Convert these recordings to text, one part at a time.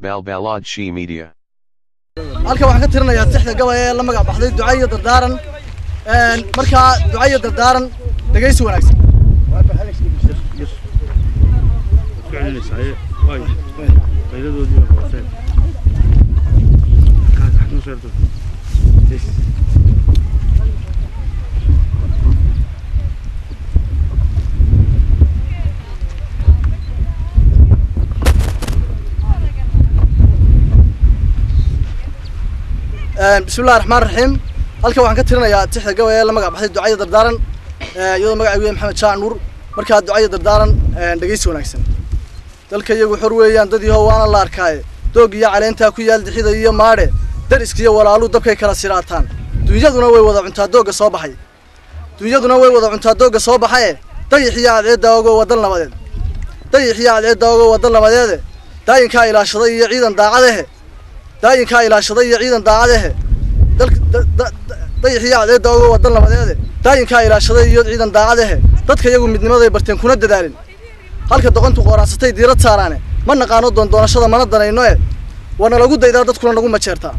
Balbalad She Media. halkan waxaan ka tirinayaa tixda gabay ee la magac baxday duca iyo dardaaran Een, markaa duca iyo dardaaran dhegaysi wanaagsan Een, bismillahi raxmaan raxiim halkan waxaan ka tirinayaa tixda gabay ee la magac baxday duca iyo dardaaran Ee, iyadoo magacaygu yahay maxamed jaac nuur markaa duca iyo dardaaran een, dhegaysi wanaagsan dalka iyagu xor weeyaan dad yahow waana la arkaaye doog iyo caleentaa ku yaal dixida iyo maadhe dariska iyo walaalu dabkay kala siraataan dunyaduna way wada cuntaa doogga soo baxay dunyaduna way wada cuntaa doogga soo baxaye dayix iyo cadceedda ogo waddan nabadeed dayix iyo cadceedda ogo waddan nabadeede daayinkaa ilaashaday iyo ciidan daacadehe daayinkaa ilaashaday iyo ciidan daacadehe dalka da- da- da- dayix iyo cadceedda ogo waddan nabadeede daayinkaa ilaashaday iyo ciidan daacadehe dadka iyagu midnimaday barteen kuna dadaalin halka doqontu qooraansatay diirad saaraane ma naqaano doondoonashada mana danayno e waana lagu daydaa dadkuna nagu majeertaa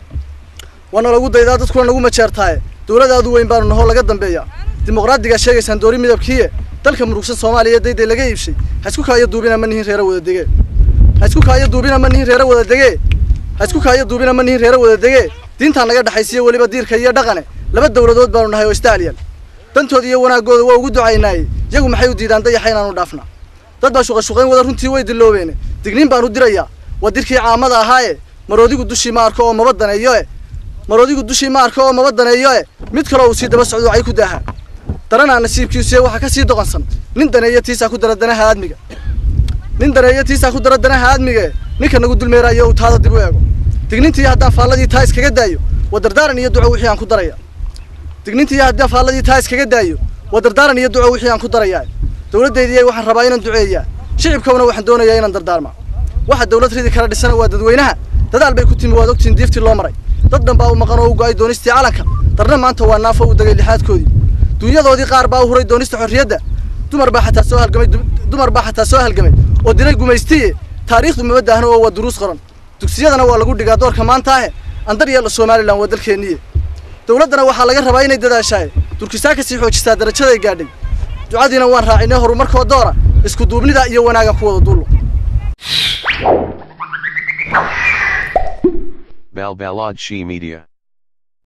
waana lagu daydaa dadkuna nagu majeertaaye dowladaadu weyn baanu nahoo laga dambeeya dimuqraadigaa sheegaysaan doori midabkiiye dalka murugsan soomaaliya dayday laga iibshay ha isku kaayo duubina ma nihin reera wada dege ha isku kaayo duubina ma nihin reera wada dege ha isku kaayo duubina ma nihin reera wada dege diintaa naga dhexaysiya weliba diirka iyo dhaqane laba dowladood baanu nahay oo istaaliyal dantooda iyo wanaaggooda waa ugu ducaynaaye iyagu maxay u diidaan dayaxa inaanu dhaafna dad baa shuqashuqayn wada runtii way diloobeene digniin baan u dirayaa waa dirkii caamada ahaaye maroodigu dushii ma arko oo maba daneeyo e maroodigu dushii ma arko oo maba daneeyo e mid kaloo uu sii daba socdo ay ku daahaa daranaa nasiibkiisuye waxaa ka sii doqonsan nin daneeyo tiisaa ku dara danaha aadmiga nin daneeyo tiisaa ku dara danaha aadmiga ninka nagu dulmeerayo uu taada dib u eego dignintii haddaan faalladii taa iskaga daayo waa dardaaran iyo duco wixii aan ku daraya dignintii haddaan faalladii taa iskaga daayo waa dardaaran iyo duco wixii aan ku darayaa dowladdeydii waxaan rabaa inaan duceeyaa shicibkawna waxaan doonayaa inaan dardaarma waxa dowlad ridi kala dhisana waa dadweynaha dadaal bay ku timi waad ogtiin diiftii loo maray dad dhan baa u maqan oo u go'ay doonistii calanka darna maanta waa naafo u degay lixaadkoodii dunyadoodii qaar baa u huray doonista xorriyadda dumar baa xataa soo halgamay du- dumar baa xataa soo halgamay oo dilay gumaystiye taariikhdu maba daahno oo waa duruus qoran dugsiyadana waa lagu dhigaa doorka maanta ahe andar yeelo somalilan waa dalkeenniye dowladdana waxaa laga rabaa inay dadaashaaye durkisaa kasii xoojisaa darajaday gaadhay ducadiina waan raacinay horumarkoo doora isku duubnida iyo wanaagan ku wada duullo Balbalad She Media.